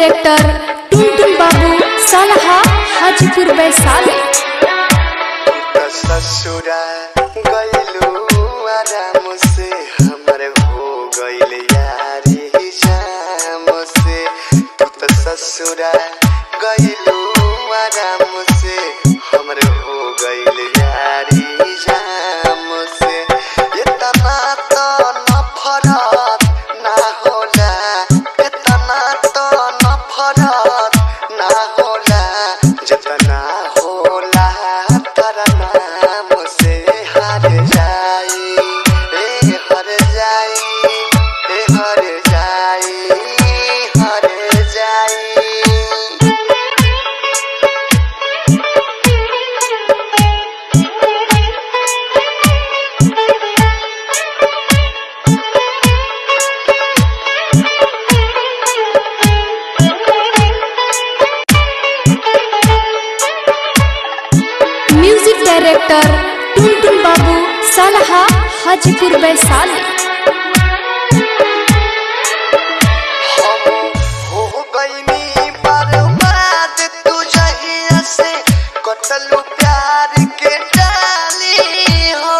director Tuntun Babu सालहा हाजीपुर वैशाली त ससुरा गइलू आराम से हमर हो गइल यारी जाम से तू त ससुरा गइलू आराम से हमर हो गइल यारी जाम से इतना तो नफरत ना होला इतना तो नफरत ना होला जितना होला तर नाम से हर जाई ए हर जाई ए हर जाई हर जाई म्यूजिक डायरेक्टर टुनटुन बाबू सालहा हाजीपुर वैशाली हम हो गईनी बर्बाद तू जहिया से कटलू प्यार के डाली हो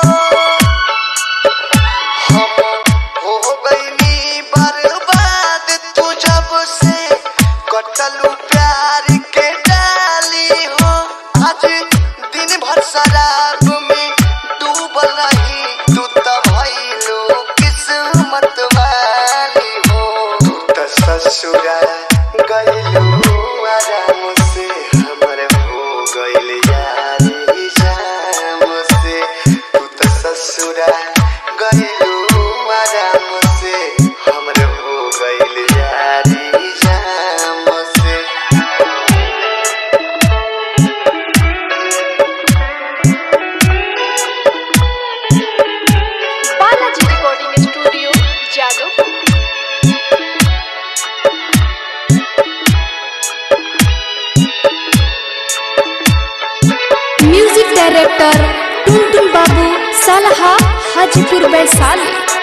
हम हो गईनी बर्बाद तू जब से कटलू प्यार के डाली हो आज दिन भर शराब में डूबल रही तू त भइलो किस्मत वाली हो तू त ससुरा गइलू आराम से हमर हो गइल यारी जाम से तू त ससुरा गइलू आराम से हमर हो गइल यारी जाम से Balaji recording studio Jadav music director Tuntun Babu सालहा हाजीपुर वैशाली